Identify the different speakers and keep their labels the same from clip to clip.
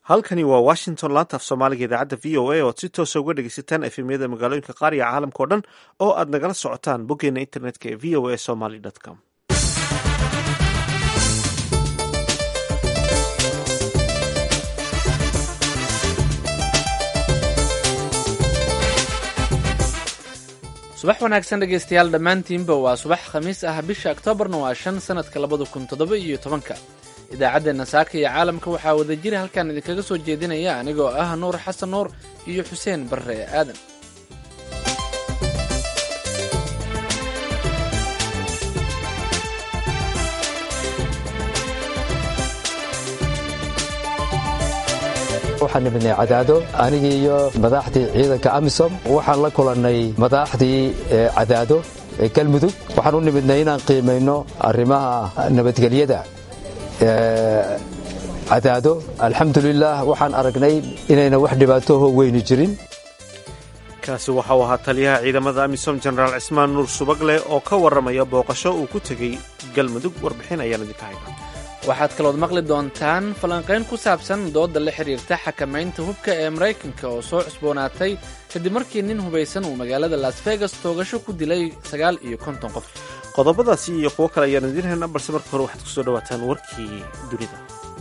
Speaker 1: halkani waa washington laanta af soomaaliga idaacadda v o a oad si toosa uga dhegeysataan efemyada magaalooyinka qaar iyo caalamka o dhan oo aad nagala socotaan boggeena internetka ee v o a somaly com
Speaker 2: subax wanaagsan dhegaystayaal dhammaantiinba waa subax khamiis ah bisha oktoobarna waa shan sanadka labada kun toddoba iyo tobanka idaacaddeenna saaka iyo caalamka waxaa wada jira halkaan idinkaga soo jeedinaya anigoo ah nuur xasan nuur iyo xuseen barre aadan
Speaker 3: waxaan nimidnay cadaado anigii iyo madaaxdii ciidanka amisom waxaan la kulannay madaaxdii cadaado ee galmudug waxaan u nimidnay inaan qiimayno arrimaha nabadgelyada cadaado alxamdulilaah waxaan aragnay inayna wax dhibaatoho weyni jirin
Speaker 1: kaasi waxau ahaa taliyaha ciidamada amisom jenaraal cismaan nuur subagle oo ka warramaya booqasho uu ku tegey galmudug warbixin ayaan idinka haynaa
Speaker 2: waxaad kalood maqli doontaan falanqayn ku saabsan dooda la xidhiirta xakamaynta hubka ee maraykanka oo soo cusboonaatay kadib markii nin hubaysan uu magaalada las vegas toogasho ku dilay sagaal iyo konton qof
Speaker 1: qodobadaasi iyo kuwo kale ayaan idiin haynaa balse marka hore waxaad kusoo dhawaataan warkii dunida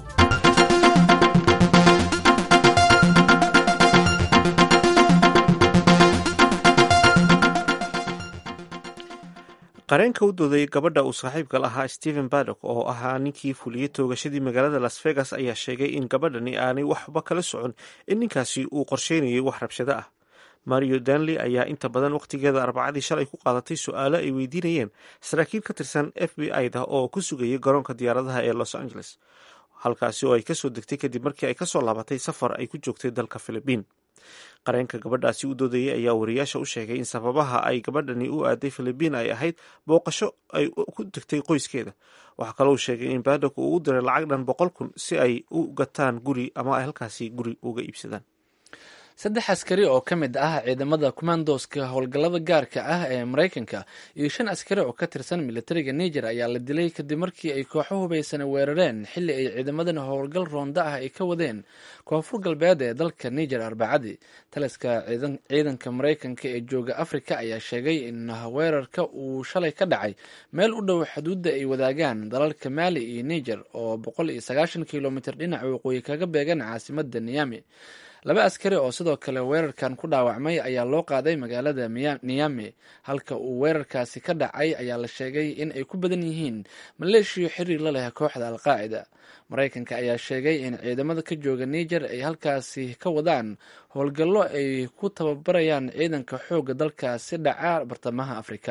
Speaker 1: qareenka u dooday gabadha uu saaxiibka lahaa stephen badok oo ahaa ninkii fuliyey toogashadii magaalada las vegas ayaa sheegay in gabadhani aanay waxba kala socon in ninkaasi uu qorsheynayay wax rabshado ah mario danley ayaa inta badan wakhtigeeda arbacadii shalay ku qaadatay su-aalo ay weydiinayeen saraakiil ka tirsan f b i da oo ku sugayay garoonka diyaaradaha ee los angeles halkaasi oo ay kasoo degtay kadib markii ay kasoo laabatay safar ay ku joogtay dalka philibiin qareenka gabadhaasi u doodayay ayaa wariyaasha u sheegay in sababaha ay gabadhani u aaday philibiin ay ahayd booqasho ay ku degtay qoyskeeda waxaa kaloo sheegay in badok uu u diray lacag dhan boqol kun si ay u gataan guri ama ay halkaasi guri uga iibsadaan
Speaker 2: saddex askari oo ka mid ah ciidamada kumandoska howlgallada gaarka ah ee maraykanka iyo shan askari oo ka tirsan militariga niger ayaa la dilay kadib markii ay kooxo hubaysan weerareen xilli ay ciidamadan howlgal roonda ah ay ka wadeen koonfur galbeed ee dalka niger arbacadii taliska ciidanka maraykanka ee jooga afrika ayaa sheegay in weerarka uu shalay ka dhacay meel u dhow xuduudda ay wadaagaan dalalka maali iyo niger oo boqol iyo sagaashan kilomitr dhinaca waqooyi kaga beegan caasimada niyami laba askari oo sidoo kale weerarkan ku dhaawacmay ayaa loo qaaday magaalada niyami halka uu weerarkaasi ka dhacay ayaa la sheegay in ay ku badan yihiin maleeshiyo xiriir la leh kooxda alqaacida maraykanka ayaa sheegay in ciidamada ka jooga niger ay halkaasi ka wadaan howlgallo ay ku tababarayaan ciidanka xoogga dalkaasi dhaca bartamaha afrika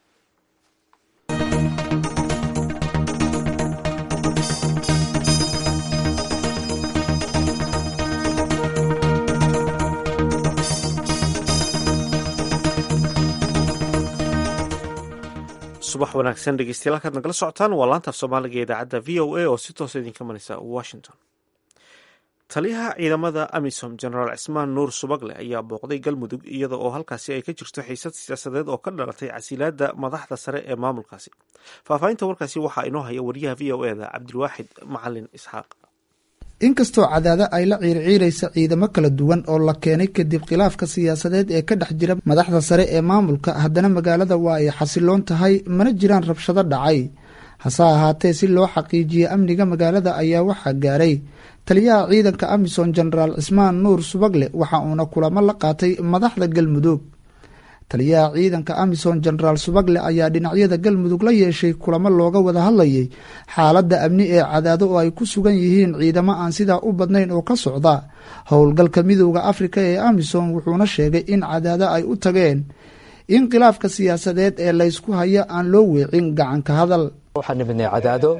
Speaker 1: subax wanaagsan dhegeystayaal halkaad nagala socotaan waa laanta af soomaaliga ee idaacadda v o a oo si toosa idinka mareysa washington taliyaha ciidamada amisom jenaraal cismaan nuur subagle ayaa booqday galmudug iyada oo halkaasi ay ka jirto xiisad siyaasadeed oo ka dhalatay casilaada madaxda sare ee maamulkaasi faahfaahinta warkaasi waxaa inoo haya wariyaha v o eda cabdilwaaxid macalin isxaaq
Speaker 4: inkastoo cadaado ay la ciirciiraysa ciidamo kala duwan oo la keenay kadib khilaafka siyaasadeed ee ka dhex jira madaxda sare ee maamulka haddana magaalada waa ay xasiloon tahay mana jiraan rabshado dhacay hase ahaatee si loo xaqiijiyo amniga magaalada ayaa waxaa gaaray taliyaha ciidanka amisom jenaraal cismaan nuur subagle waxa uuna kulamo la qaatay madaxda galmudug taliyaha ciidanka amisom jenaraal subagle ayaa dhinacyada galmudug la yeeshay kulamo looga wada hadlayay xaaladda amni ee cadaado oo ay ku sugan yihiin ciidamo aan sidaa u badnayn oo ka socda howlgalka midooda afrika ee amisom wuxuuna sheegay in cadaado ay u tageen in khilaafka siyaasadeed ee laysku hayo aan loo weecin gacanka hadal
Speaker 3: waxaan nimidnay cadaado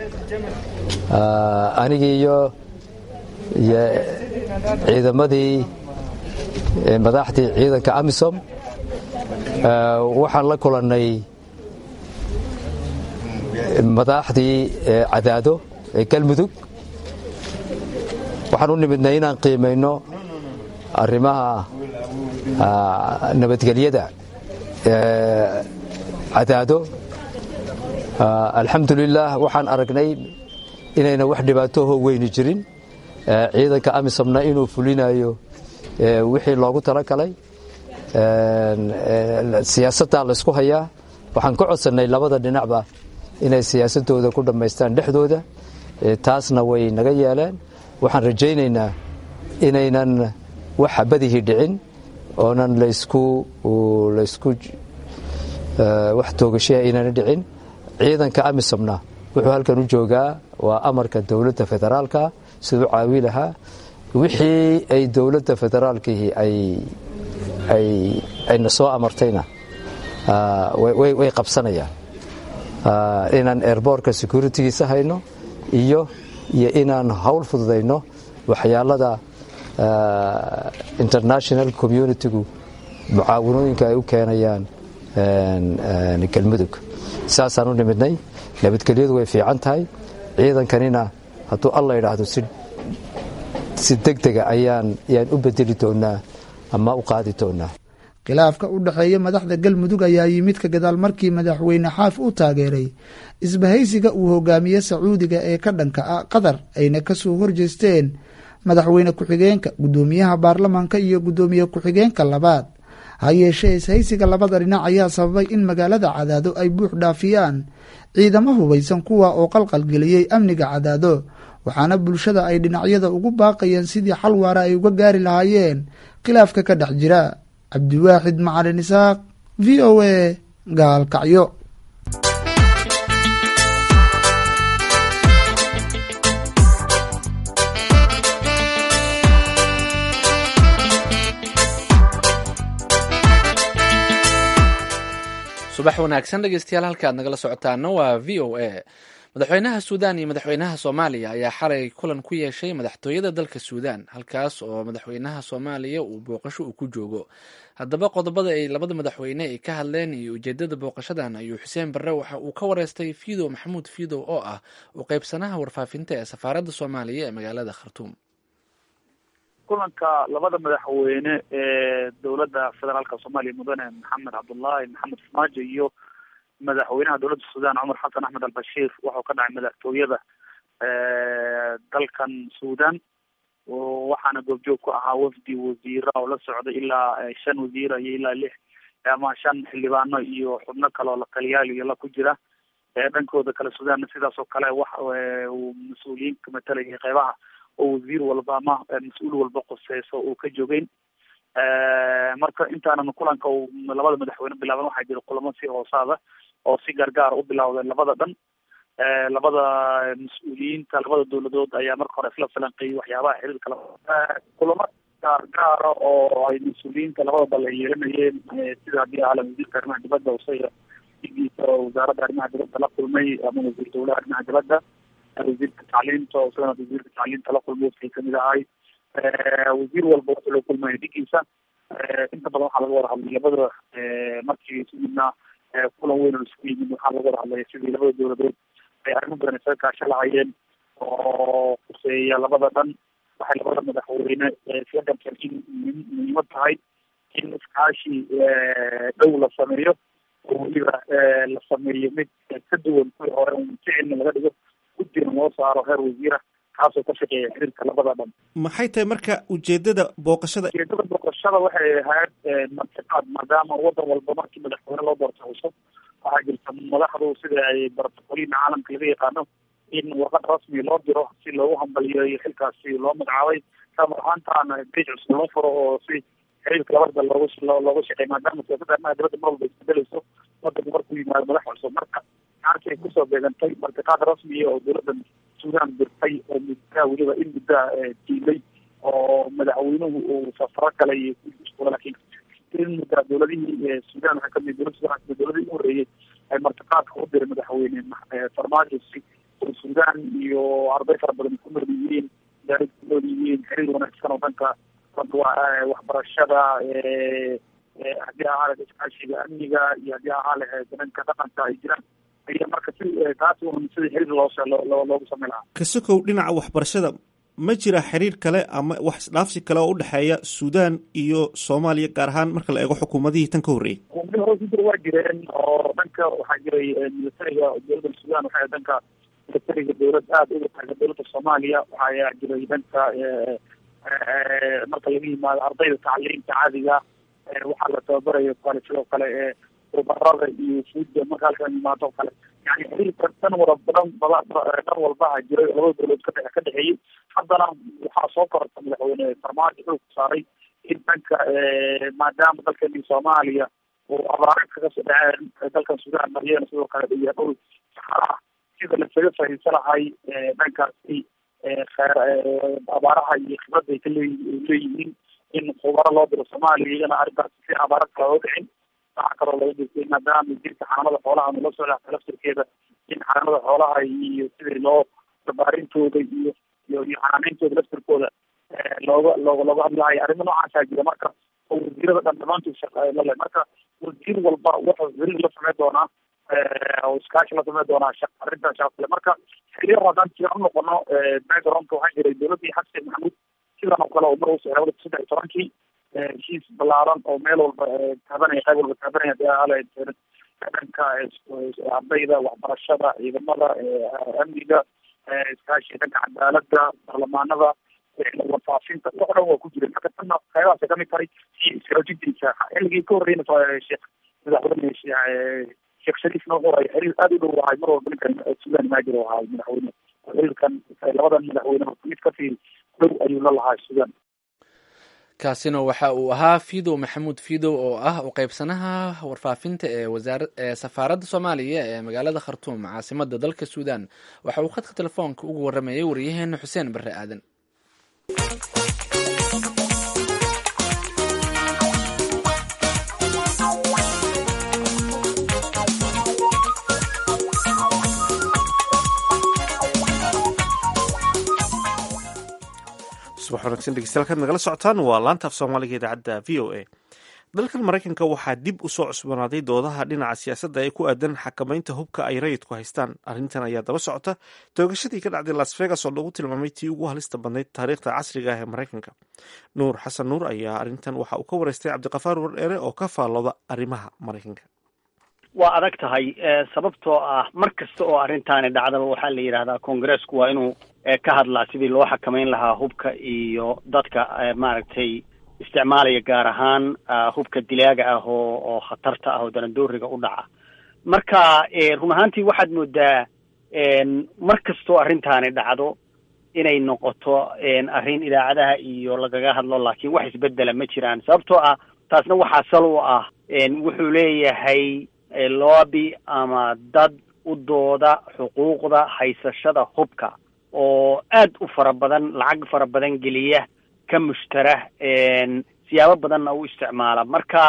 Speaker 3: anigii iyo iyo ciidamadii madaxdii ciidanka amisom waxaan la kulannay madaaxdii cadaado ee galmudug waxaan u nimidnay inaan qiimayno arrimaha nabadgelyada cadaado alxamdulilaah waxaan aragnay inayna wax dhibaatoho weyni jirin ciidanka amisomna inuu fulinayo wixii loogu talagalay siyaasaddaa laysku hayaa waxaan ka codsannay labada dhinacba inay siyaasadooda ku dhammaystaan dhexdooda taasna way naga yeeleen waxaan rajaynaynaa inaynan wax xabadihii dhicin oonan laysku laysku wax toogashaha inayna dhicin ciidanka amisomna wuxuu halkan u joogaa waa amarka dowladda federaalka siduu caawi lahaa wixii ay dowladda federaalkihii ayna soo amartayna way qabsanayaan inaan airbortka securitigiisa hayno iyo iyo inaan hawl fududayno waxyaalada international communitigu mucaawinooyinka ay u keenayaan galmudug saasaan u nimidnay nabadgelyadu way fiican tahay ciidankanina hadduu alla idhaahdo si degdega ayaan yaan u bedeli doonaa ama u qaadi doonaa
Speaker 4: khilaafka u dhexeeya madaxda galmudug ayaa yimid ka gadaal markii madaxweyne xaaf uu taageeray isbahaysiga uu hogaamiye sacuudiga ee ka dhanka ah qatar ayna kasoo horjeesteen madaxweyne ku-xigeenka guddoomiyaha baarlamaanka iyo guddoomiye ku-xigeenka labaad ha yeeshee ishaysiga labada dhinac ayaa sababay in magaalada cadaado ay buux dhaafiyaan ciidamo hubaysan kuwa oo qalqalgeliyey amniga cadaado waxaana bulshada ay dhinacyada ugu baaqayeen sidii xal waara ay uga gaari lahaayeen khilaafka ka dhex jira cabdiwaaxid macalin isaaq v o a gaalkacyo
Speaker 2: subax wanaagsan dhegeystayaal halka aad nagala socotaana waa v o a madaxweynaha suudaan iyo madaxweynaha soomaaliya ayaa xalay kulan ku yeeshay madaxtooyada dalka suudaan halkaas oo madaxweynaha soomaaliya uu booqasho uu ku joogo haddaba qodobada ay labada madaxweyne ay ka hadleen iyo ujeedada booqashadan ayuu xuseen barre waxa uu ka wareystay fiidow maxamuud fiidow oo ah u qeybsanaha warfaafinta ee safaaradda soomaaliya ee magaalada khartuum
Speaker 5: kulanka labada madaxweyne ee dowladda federaalka soomaaliya mudane maxamed cabdullaahi maxamed farmaajo iyo madaxweynaha dowladda suudaan cumar xasan axmed albashiir wuxuu ka dhacay madaxtooyada dalkan suudaan waxaana goobjoog ku ahaa wafdi wasiira oo la socday ilaa shan wasiira iyo ilaa lix ama shan xildhibaano iyo xubno kale oo lataliyaal iyo la ku jira dhankooda kale suudaanna sidaas oo kale wax uu mas-uuliyiinka matalayay qeybaha oo wasiir walba ama mas-uul walba qoseyso uu ka jogeyn marka intaanan kulanka uu labada madaxweyne bilaaban waxaa jira kulamo si hoosaada oo si gaargaar u bilawday labada dhan labada mas-uuliyiinta labada dowladood ayaa marka hore isla falanqeeyey waxyaabaha xiriirka kulamo gaargaara oo ay mas-uuliyiinta labada dal ay yeelanayeen sida haddii ahla wasiirka arrimaha dibadda usaya digiisa oo wasaaradda arrimaha dibadda la kulmay ama wasiir dowlaha arrimaha dibadda wasiirka tacliinta oo isagana wasiirka tacliinta la kulmay wafkay kamid ahay wasiir walba wuxuu la kulmaya dhigiisa inta badan waxaa laga wada hadlay labada markii isugudna kulan weyn oo isugu yimid waxaa laga wada hadlaya sidii labada dowladood ay arrimo badan isaga kaasho lahayeen oo kuseeya labada dhan waxay labada madaxweyne isla garteen in muhiimad tahay in iskaashi dhow la sameeyo oo weliba la sameeyo mid ka duwan kuwii hore ficilna laga dhigo guddigan loo saaro heer wasiira kaasoo ka shaqeeya xiriirka labada dhan
Speaker 1: maxay tahay marka ujeedada booqashada
Speaker 5: ujeedada booqashada waxay ahayd martiqaad maadaama wadan walba markii madaxweyne loo doorto cusub waxaa jirta madaxdu sida ay bartaqoliina caalamka laga yaqaano in warqad rasmi loo diro si loogu hambaliyeeyo xilkaasi loo magacaabay samar ahaantaana bej cusub loo furo oo si xiriirka labada dal loogu looga shaqeey maadaama siyaasadda arrimaha dibadda mar walba isbedelayso wadanku markuu yimaado madax cusub marka gaarkii ay kusoo beegantay martiqaad rasmiya oo dowladda suudaan dirtay oo muddaa weliba in muddaa diilay oo madaxweynuhu uu safaro galay laakiin in muddaa dowladihii suudaan waxaa kamid dowladda sudan kamid dowladihii u horreeyey ay martiqaadka u diray madaxweyne farmaajo si oo suudaan iyo arday fara badan ku nool yihiin daarid ku nool yihiin xiriir wanaagsan oo dhanka waxbarashada haddii ahaa lahayd iskaashiga amniga iyo haddii ahaa lahayd dhanka dhaqanka ay jiraan aya marka si taas un sidii xiriir loo loogu samey lahaa
Speaker 1: kasokow dhinaca waxbarashada ma jira xiriir kale ama wax isdhaafsi kale oo udhexeeya suudaan iyo soomaaliya gaar ahaan marka la eego xukuumadihii tan ka horreeyey
Speaker 5: xukuumadii hore ku jira waa jireen oo dhanka waxaa jiray militariga dowladda suudaan waxay dhanka militariga dowlad aada uga taaga dowladda soomaaliya waxaa jiray dhanka marka laga yimaado ardayda tacliinta caadiga waxaa la tababarayo kale sidoo kale ee ubarada iyo fuudda marka halkan yimaado kale yani xiriirka dhan wada badan bada dhan walbaha jiray labada dowladood ka ka dhexeeyey haddana waxaa soo kororta madaxweyne farmaajo xoog saaray in dhanka maadaama dalkani soomaaliya uu abaaro kaga soo dhaceen dalkan suudaan maryana sidoo kale iyo dhul saxara ah sida lasaga fahimsan lahay dhankaasi abaaraha iyo khibrada ay ka leeyi leeyihiin in khubaro loo diro soomaaliya iyagana arrintaas si abaaro kale oo dhicin waxaa kaloo laga jirtay maadaama jirka xanaanada xoolaha nala socda laftirkeeda in xanaanada xoolaha iyo sidii loo dabaarintooda iyo iyo iyo xanaaneyntooda laftirkooda looga looga looga hadlahayo arrimo noocaasaa jira marka oo wasiirada dhan dhamaantood shaqlale marka wasiir walba wuxuu xiriir la sameyn doonaa oo iskaashi la sameyn doonaa shaq arrintan shaqale marka xiliyo haddaan jira u noqono backgroundka waxaa jiray dowladdii xasan maxamuud sidan oo kale oo mar usoo labada saddex iyo tobankii heshiis balaaran oo meel walba taabanaya qayb walba taabanaya dhanka ardayda waxbarashada ciidamada amniga iskaashi dhanka cadaalada baarlamaanada warfaafinta wax dhan waa ku jiray marka tanna qaybahaas kamid tahay si iskaajintiisa xilligii ka horreyna sheekh madaxweyne sheekh shariifna wuxuu hay xiriir aada u dhow ahay mar walba ninkan suudaan maajir oo ahay madaxweyne xiriirkan labadan madaxweyne mid kasii dhow ayuu la lahaa suudaan
Speaker 2: kaasina waxa uu ahaa fidow maxamuud fidow oo ah u qeybsanaha warfaafinta ee wasaara ee safaaradda soomaaliya ee magaalada khartuum caasimada dalka suudaan waxa uu khadka telefoonka ugu waramayay wariyaheena xuseen barre aadan
Speaker 1: subax wanaagsan dhegeystayaal kaad nagala socotaan waa laanta af soomaaliga idaacadda v o a dalkan maraykanka waxaa dib u soo cusboonaaday doodaha dhinaca siyaasadda ee ku aadan xakamaynta hubka ay rayidku haystaan arrintan ayaa daba socota toogashadii ka dhacday las vegas oo lagu tilmaamay tii ugu halista badnayd taariikhda casriga ah ee maraykanka nuur xasan nuur ayaa arrintan waxa uu ka wareystay cabdiqafaar wardheere oo ka faallooda arrimaha maraykanka
Speaker 6: waa adag tahay sababtoo ah mar kasta oo arrintaani dhacdaba waxaa la yidhahdaa congressku waa inuu ka hadlaa sidii loo xakamayn lahaa hubka iyo dadka maaragtay isticmaalaya gaar ahaan hubka dilaaga ah oo oo khatarta ah oo danadooriga u dhaca marka run ahaantii waxaad moodaa mar kastoo arrintaani dhacdo inay noqoto arrin idaacadaha iyo lagaga hadlo laakiin wax isbedela ma jiraan sababtoo ah taasna waxaa sal u ah wuxuu leeyahay lobby ama dad u dooda xuquuqda haysashada hubka oo aad u fara badan lacag fara badan geliya ka mushtara siyaabo badanna u isticmaala marka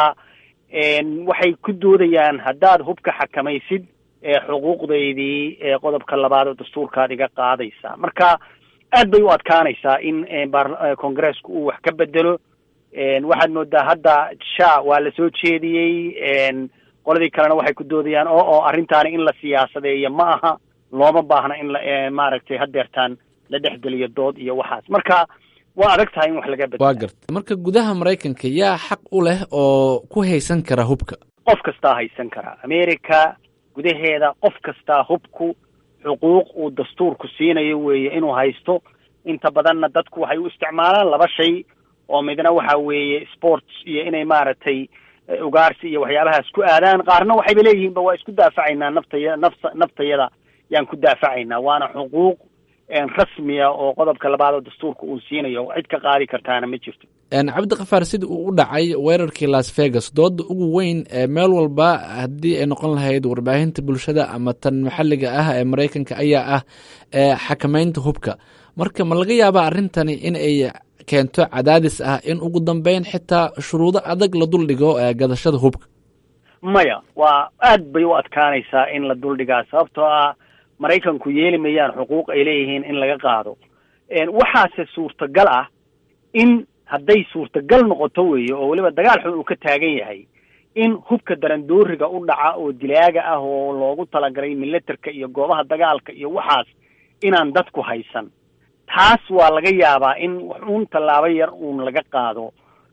Speaker 6: waxay ku doodayaan haddaad hubka xakamaysid xuquuqdaydii qodobka labaad oo dastuurkaad iga qaadaysa marka aad bay u adkaanaysaa in congressku uu wax ka bedelo waxaad moodaa hadda sha waa la soo jeediyey qoladii kalena waxay ku doodayaan oo oo arrintaani in la siyaasadeeyo ma aha looma baahna in la maaragtay hadeertaan la dhexgeliyo dood iyo waxaas marka waa adag tahay in wax laga bedelo
Speaker 2: waa garta marka gudaha maraykanka yaa xaq u leh oo ku haysan kara hubka
Speaker 6: qof kastaa haysan kara america gudaheeda qof kastaa hubku xuquuq uu dastuurku siinayo weeye inuu haysto inta badanna dadku waxay u isticmaalaan laba shay oo midna waxa weeye sports iyo inay maaragtay ugaarsi iyo waxyaabahaas ku aadaan qaarna waxayba leeyihiinba waa isku daafacaynaa naftaya nafsa naftayada yaan ku daafacaynaa waana xuquuq rasmiya oo qodobka labaad oo dastuurka uu siinayo cid ka qaadi kartaana ma jirto
Speaker 2: cabdikafaar sida uu u dhacay weerarkii las vegas dooda ugu weyn ee meel walba haddii ay noqon lahayd warbaahinta bulshada ama tan maxalliga ah ee maraykanka ayaa ah xakamaynta hubka marka ma laga yaabaa arrintani in ay keento cadaadis ah in ugu dambeyn xitaa shuruudo adag la duldhigo gadashada hubka
Speaker 6: maya waa aad bay u adkaanaysaa in la duldhigaa sababtoo ah maraykanku yeeli mayaan xuquuq ay leeyihiin in laga qaado waxaase suurtagal ah in hadday suurtagal noqoto weeye oo weliba dagaal xun uu ka taagan yahay in hubka darandooriga u dhaca oo dilaaga ah oo loogu talagalay milatarka iyo goobaha dagaalka iyo waxaas inaan dadku haysan taas waa laga yaabaa in uun tallaabo yar uun laga qaado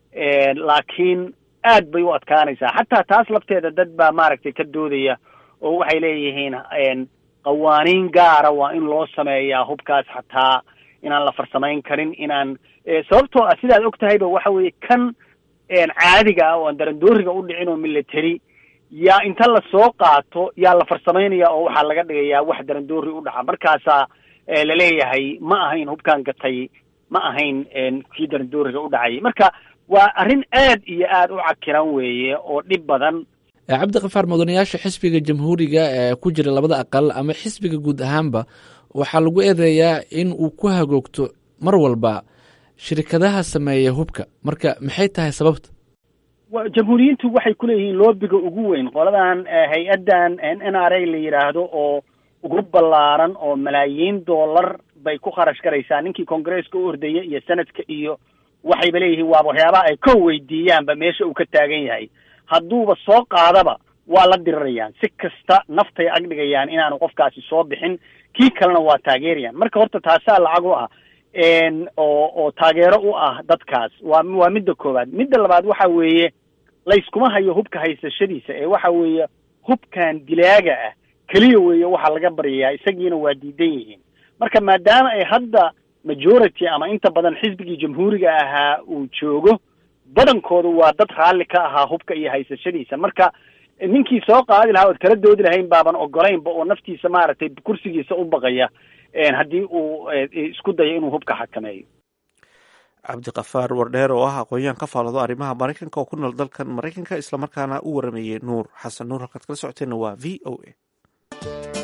Speaker 6: laakiin aad bay u adkaanaysaa xataa taas lafteeda dad baa maaragtay ka doodaya oo waxay leeyihiin qawaaniin gaara waa in loo sameeyaa hubkaas xataa inaan la farsamayn karin inaan sababtoo ah sidaad og tahayba waxa weeye kan caadiga ah oo aan darandooriga u dhicin oo military yaa inta lasoo qaato yaa la farsamaynaya oo waxaa laga dhigayaa wax darandoori u dhaca markaasaa laleeyahay ma ahayn hubkaan gatay ma ahayn kii darandooriga u dhacayay marka waa arrin aad iyo aad u cakiran weeye oo dhib badan
Speaker 2: cabdikafaar mudanayaasha xisbiga jamhuuriga ee ku jira labada aqal ama xisbiga guud ahaanba waxaa lagu eedeeyaa in uu ku hagoogto mar walba shirkadaha sameeya hubka marka maxay tahay sababta
Speaker 6: jamhuuriyiintu waxay kuleeyihiin loobiga ugu weyn qoladan hay-addan n r a la yidhaahdo oo ugu ballaaran oo malaayiin dollar bay ku kharash garaysaa ninkii congresska u ordaya iyo senadka iyo waxayba leeyihiin waaba waxyaabaha ay ka weydiiyaanba meesha uu ka taagan yahay hadduuba soo qaadaba waa la dirirayaan si kasta naftay agdhigayaan inaanu qofkaasi soo bixin kii kalena waa taageerayaan marka horta taasaa lacag u ah oo oo taageero u ah dadkaas waa waa midda koowaad midda labaad waxa weeye layskuma hayo hubka haysashadiisa ee waxa weeye hubkan dilaaga ah keliya weeye waxaa laga baryayaa isagiina waa diidan yihiin marka maadaama ay hadda majority ama inta badan xisbigii jamhuuriga ahaa uu joogo badankoodu waa dad raalli ka ahaa hubka iyo haysashadiisa marka ninkii soo qaadi lahaa ood kala doodi lahayn baaban ogolaynba oo naftiisa maaragtay kursigiisa u baqaya haddii uu isku dayo inuu hubka xakameeyo
Speaker 1: cabdikafaar wardheer oo ah aqoon-yahan ka faaloodo arrimaha maraykanka oo ku nool dalkan maraykanka islamarkaana u waramayey nuur xasan nuur halkaad kala socoteenna waa v o a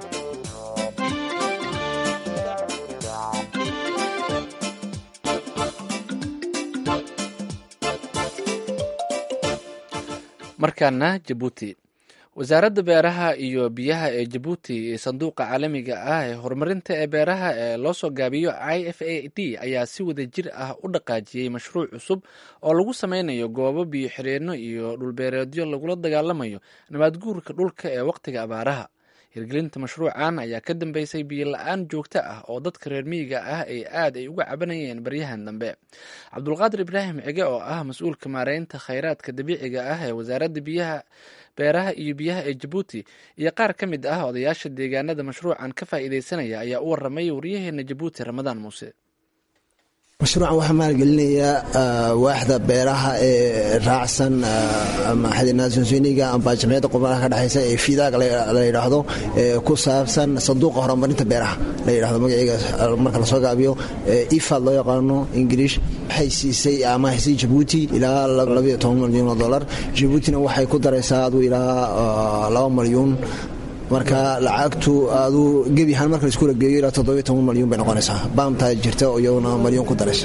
Speaker 2: markaana jabuuti wasaaradda beeraha iyo biyaha ee jabuuti iyo sanduuqa caalamiga ah ee horumarinta ee beeraha ee loo soo gaabiyo i f a d ayaa si wada jir ah u dhaqaajiyey mashruuc cusub oo lagu sameynayo goobo biyo xireenno iyo dhulbeereedyo lagula dagaalamayo nabaadguurka dhulka ee wakhtiga abaaraha hirgelinta mashruucan ayaa ka dambeysay biyo la-aan joogto ah oo dadka reer miyiga ah ay aad ay uga cabanayeen baryahan dambe cabdulqaadir ibraahim cige oo ah mas-uulka maareynta khayraadka dabiiciga ah ee wasaaradda biyaha beeraha iyo biyaha ee jabuuti iyo qaar ka mid ah odayaasha deegaanada mashruucan ka faa'iideysanaya ayaa u waramay waryaheena jabuuti ramadaan muuse
Speaker 7: mashruucan waxaa maalgelinaya waaxda beeraha ee raacsan maxadinaasonsoniga amba jamciyadda qubanaha ka dhexaysa ee fidaag la yidhaahdo ee ku saabsan sanduuqa horumarinta beeraha la yidhahdo magaceega marka lasoo gaabiyo ifad loo yaqaano ingiriish waxay siisay ama haysay jabuuti ilaa labayo toban milyuun oo dollar jabuutina waxay ku daraysaa aduu ilaa laba milyuun marka lacagtu aduu gebi ahaan marka laisku lageeyo ilaa toddobiyo toban malyuun bay noqonaysaa baamtaa jirta iyaguna malyuun ku daraysa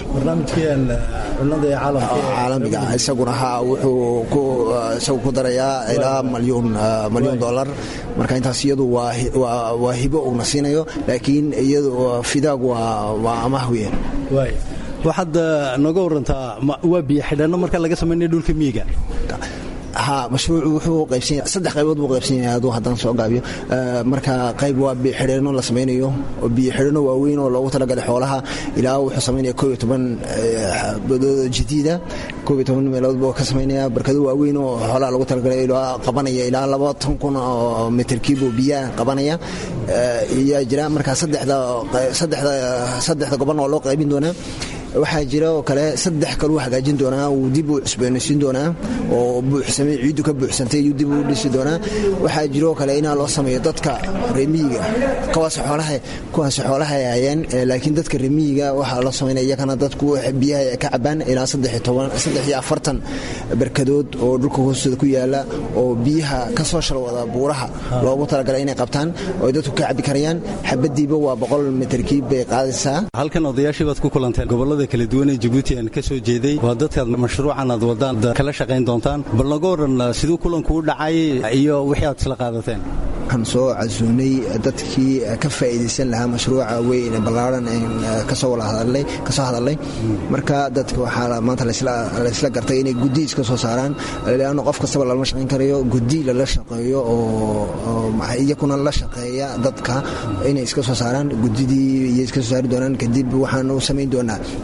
Speaker 7: caalamiga isaguna ha wuxuu isagu ku darayaa ilaa malyuun malyuun dollar marka intaas iyadu waa hibo uuna siinayo laakiin iyadu fidaag waa amaah weyn
Speaker 8: waxaad nooga warantaa waa biyo xidhanno marka laga samaynaya dhulka miyiga
Speaker 7: ha mashruucu wuxuu qaybsanya saddex qaybood buu qaybsan yahay aduu haddaan soo gaabiyo marka qayb waa biyo xidheeno la samaynayo oo biyo xidheeno waaweyn oo loogu talagalay xoolaha ilaa wuxuu samaynaya koob iyo toban badoodo jadiida koob iyo toban meelood buu ka samaynaya barkado waaweyn oo xoolaha loogu talagalay ilaa qabanaya ilaa labaatan kun oo mitirkiibuu biyaha qabanaya iyaa jira marka saddexda saddexda saddexda goban oo loo qaybin doonaa waxaa jira oo kale saddex kaluu hagaajin doonaa uu dib u cusboonaysiin doonaa oo buuxsamay ciiddu ka buuxsantay iyuu dib u dhisi doonaa waxaa jira oo kale inaa loo sameeyo dadka reemiyiga kuwaas xoolaha kuwaas xoolaha ay hayeen laakiin dadka reemiyiga waxaa loo sameynaya iyakana dadku biyaha ay ka cabaan ilaa saddex iyo toban saddex iyo afartan barkadood oo dhulka hoostooda ku yaala oo biyaha ka soo shalwada buuraha loogu talagalay inay qabtaan oo dadku ka cabi karayaan xabadiiba waa boqol mitarkiib bay qaadaysaa
Speaker 8: halkan odayaashii baad ku kulanteen gobolada kala duwan ee jabuuti aan ka soo jeeday waa dadkaad mashruucan aad wadaan kala shaqayn doontaan bal naga waran siduu kulanku u dhacay iyo wixii aad isla qaadateen
Speaker 7: waxaan soo casuunay dadkii ka faa'iidaysan lahaa mashruuca weyn ballaaran kasoo hadalnay kasoo hadalnay marka dadka waxaa maanta laysla gartay inay guddi iska soo saaraan leanno qof kastaba lama shaqayn karayo guddi lala shaqeeyo oo iyakuna la shaqeeya dadka inay iska soo saaraan guddidii iyo iska soo saari doonaan kadib waxaan u samayn doonaa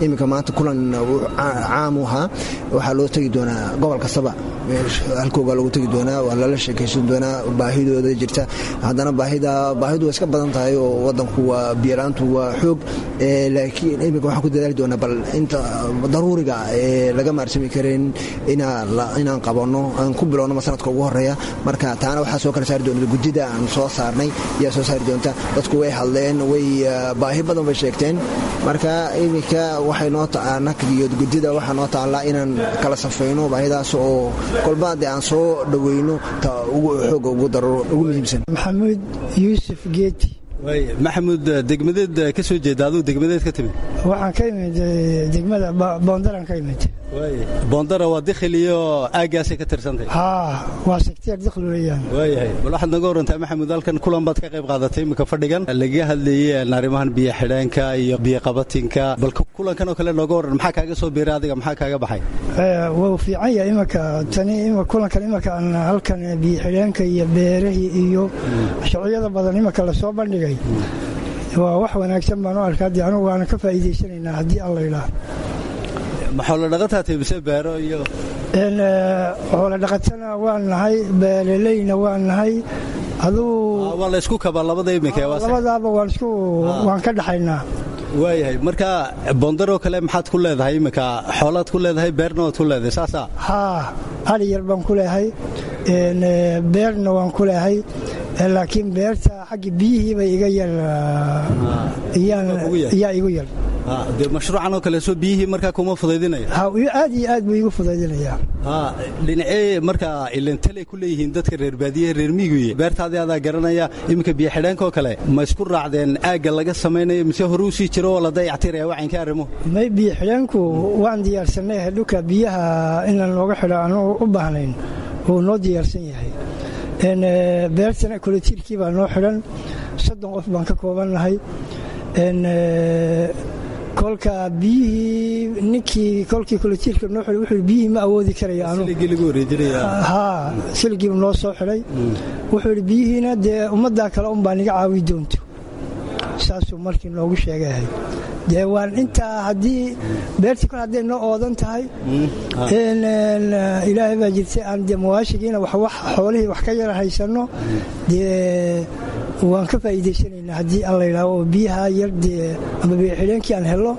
Speaker 7: iminka maanta kulan caam u ahaa waxaa loo tegi doonaa gobol kastaba halkooga lagu tegi doonaa waa lala sheekaysan doonaa baahidooda jirta haddana baahida baahidu waa iska badan tahay oo wadanku waa biyalaantu waa xoog laakiin iminka waxaan ku dadaali doonaa bal inta daruuriga ee laga maarsami karin inaan qabanno aan ku bilowno sanadka ugu horeeya marka taana waxaa soo kala saari doonta guddida aan soo saarnay ayaa soo saari doonta dadku way hadleen way baahi badan bay sheegteen marka iminka waxay noo nakdiyo guddida waxaa noo taallaa inaan kala safayno baahidaas oo kolba dee aan soo dhoweyno ta xooga ugu dararo ugu muhiimsan
Speaker 9: maxamuud yuusuf geeti
Speaker 8: maxamuud degmadeed ka soo jeeda aduu degmadeed ka timid
Speaker 9: waxaan ka imid degmada boondaran ka imid
Speaker 8: boondara waa dikhil iyo aaggaasay ka tirsantahay
Speaker 9: haa waa sekteer dikhil weeyaan
Speaker 8: waayahay bal waxaad naga warantaa maxamuud halkan kulan baad ka qayb qaadatay iminka fadhigan lagaga hadlayey arrimahan biyo xidheenka iyo biyo qabatinka bal kulankan oo kale nooga waran maxaa kaaga soo biiray adiga maxaa kaaga baxay
Speaker 9: wuu fiican yahay imanka tani kulankan imanka aan halkan biyo xidheenka iyo beerahii iyo sharciyada badan imanka lasoo bandhigay waa wax wanaagsan baan u arkaa dee anugu waana ka faa'iidaysanaynaa haddii alla idhaah
Speaker 8: maxoola dhaqataatay mise beero iyo
Speaker 9: xoola dhaqatana waan nahay beeraleyna waan nahay aduu
Speaker 8: waa la isku kabaa labada iminka
Speaker 9: labadaaba waan isku waan ka dhaxaynaa
Speaker 8: waayahay marka boondaroo kale maxaad ku leedahay iminka xoolaad ku leedahay beerna waad ku leedahay saasaa
Speaker 9: haa ari yar baan ku leehay beerna waan ku leehay laakiin beerta xagga biyihiiba iga yar yaa igu yar
Speaker 8: dee mashruucan oo kale soo biyihii markaa kuma fudaydinaya
Speaker 9: aad iyo aad buu igu fudaydinayaa
Speaker 8: dhinacee markaa ilantaley ku leeyihiin dadka reer baadiyaha reer miiguye beertaadii adaa garanaya iminka biyo xidheenka oo kale ma isku raacdeen aagga laga samaynayo mise hore u sii jiro oo la dayactiraya wacaynka arrimo
Speaker 9: may biyo xidheenku waan diyaarsanay dhulka biyaha inaan looga xidho aanu u baahnayn wuu noo diyaarsan yahay beertana koletiirkii baa noo xidhan soddon qof baan ka koobannahay kolka biyihii ninkii kolkii koletiirka noo xidhay wuxuu biyihii ma awoodi karayo haa siligiibu noo soo xidhay wuxuu yidhi biyihiina dee ummaddaa kale un baa niga caawi doonto saasuu markii noogu sheegahay dee waan intaa haddii beertii kol hadday noo oodan tahay ilaahay baa jirtay aan dee mawaashigiina wax xoolihii wax ka yara haysanno dee waan ka faa'iidaysanaynaa haddii aan la yidhaaho biyaha yar dee ama biyoxidheenkii aan hello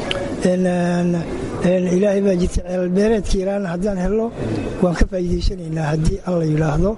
Speaker 9: ilaahay baa jirtay ceelbeereedkii iraana haddaan hello waan ka faa'iidaysanaynaa haddii aan la yidhaahdo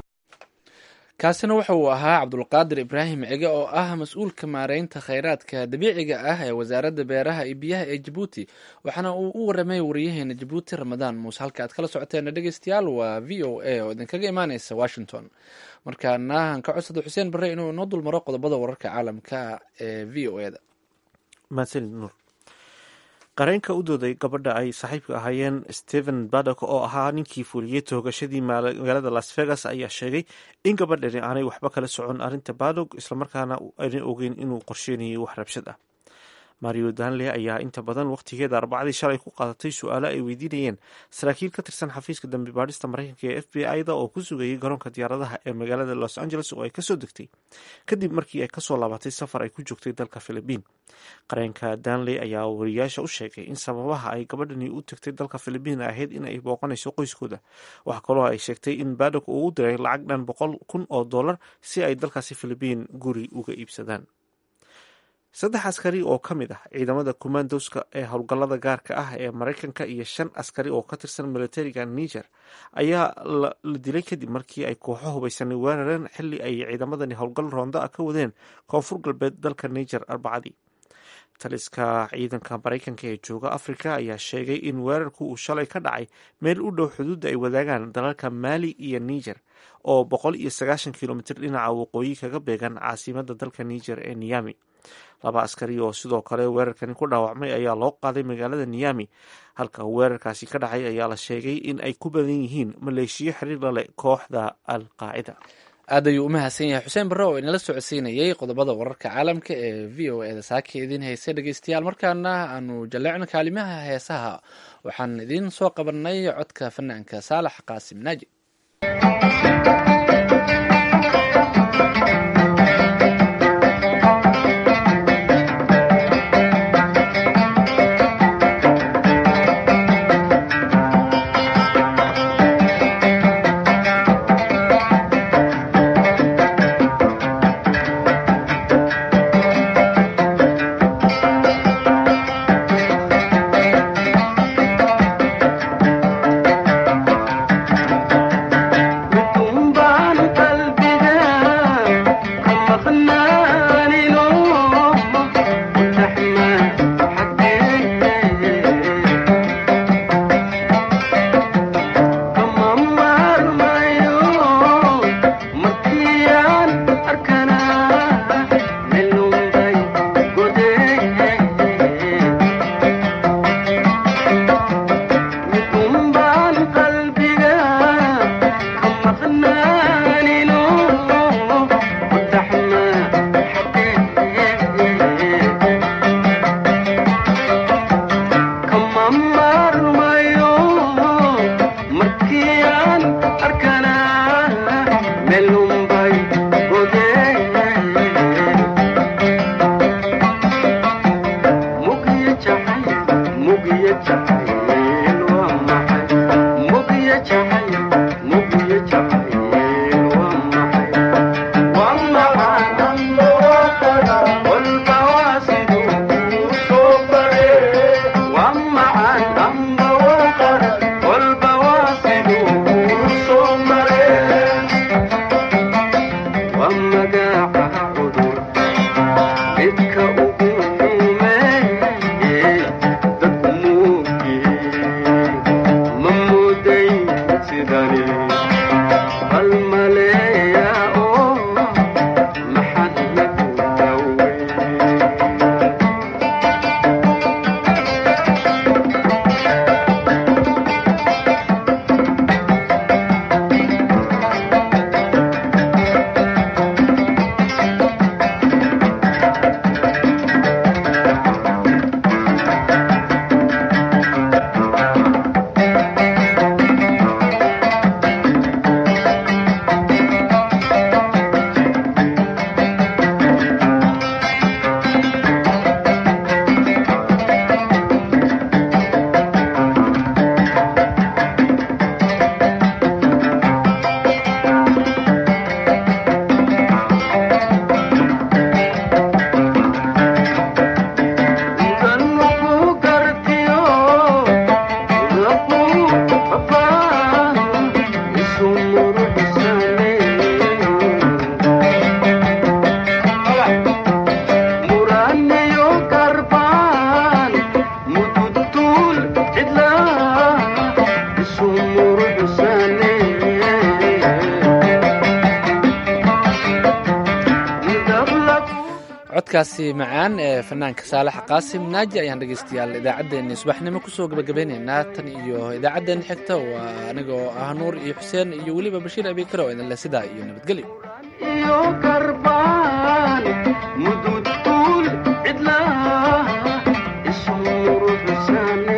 Speaker 2: kaasina wuxa uu ahaa cabdulqaadir ibraahim cige oo ah mas-uulka maareynta khayraadka dabiiciga ah ee wasaaradda beeraha iyo biyaha ee jabuuti waxaana uu u waramay wariyaheena jabuuti ramadaan muuse halka aad kala socoteena dhegeystayaal waa v o a oo idinkaga imaaneysa washington markaana aan ka codsada xuseen barre inuu inoo dulmaro qodobada wararka caalamka ee v o eda
Speaker 1: mahadsanid nuur qareenka u dooday gabadha ay saaxiibka ahaayeen stephen badok oo ahaa ninkii fuliyey toogashadii magaalada las vegas ayaa sheegay in gabadhani aanay waxba kala socon arrinta badok islamarkaana aanay ogeyn inuu qorsheynayay wax rabshad ah mario danley ayaa inta badan wakhtigeeda arbacadii shalay ku qaadatay su-aalo ay weydiinayeen saraakiil ka tirsan xafiiska dambi baadhista mareykanka ee f b i-da oo ku sugayay garoonka diyaaradaha ee magaalada los angeles oo ay kasoo degtay kadib markii ay kasoo laabatay safar ay ku joogtay dalka philibiin qareenka danley ayaa wariyaasha u sheegay in sababaha ay gabadhani u tagtay dalka philibiin ahayd in ay booqanayso qoyskooda waxaa kaloo ay sheegtay in badok uu u diray lacag dhan boqol kun oo dollar si ay dalkaasi philibiin guri uga iibsadaan saddex askari oo ka mid ah ciidamada commandoska ee howlgallada gaarka ah ee maraykanka iyo shan askari oo ka tirsan militariga niger ayaa la dilay kadib markii ay kooxo hubaysanay weerareen xili ay ciidamadani howlgal roonda ah ka wadeen koonfur galbeed dalka niger arbacadii taliska ciidanka maraykanka ee jooga afrika ayaa sheegay in weerarku uu shalay ka dhacay meel u dhow xuduudda ay wadaagaan dalalka maali iyo niger oo boqol iyo sagaashan kilomitr dhinaca waqooyi kaga beegan caasimada dalka niger ee niyami laba askari oo sidoo kale weerarkani ku dhaawacmay ayaa loo qaaday magaalada niyami halka weerarkaasi ka dhacay ayaa la sheegay in ay ku badan yihiin maleeshiyo xiriir la leh kooxda al qaacida
Speaker 2: aad ayuu u mahadsan yahay xuseen barre oo inala socodsiinayay qodobada wararka caalamka ee v o eda saaka idiin haysa dhegeystayaal markaana aanu jalleecno kaalimaha heesaha waxaan idiin soo qabanay codka fanaanka saalax qaasim naaji codkaasi macaan ee fanaanka saalax qaasim naaji ayaan dhegaystayaal idaacaddeenni subaxnimo kusoo gabagabeynaynaa tan iyo idaacaddeenna xigta waa anigoo ah nuur iyo xuseen iyo weliba bashiir abikar oo idinle sidaa iyo nabadgelyo
Speaker 10: iyo karbaan mududkuul cidlaa isuruxsane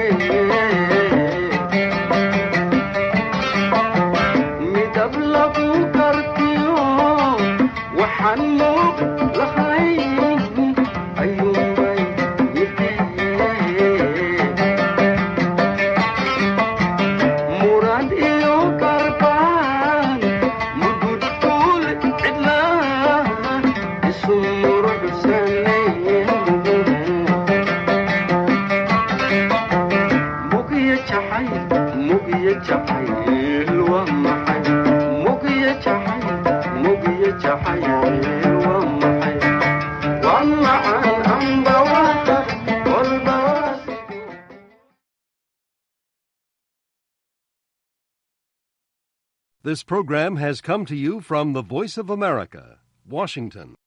Speaker 10: midab lagu kartiyo waxaan muuq lahayn ayuunbay murad iyo karbaan mududkuul cidlaa isuruxsane mugiya jacay mugiya jacayl waa maxay mugiya jacay mugiya jacayl waa maxay waa macaan amba waa walba waa
Speaker 11: This program has come to you from the Voice of America, Washington.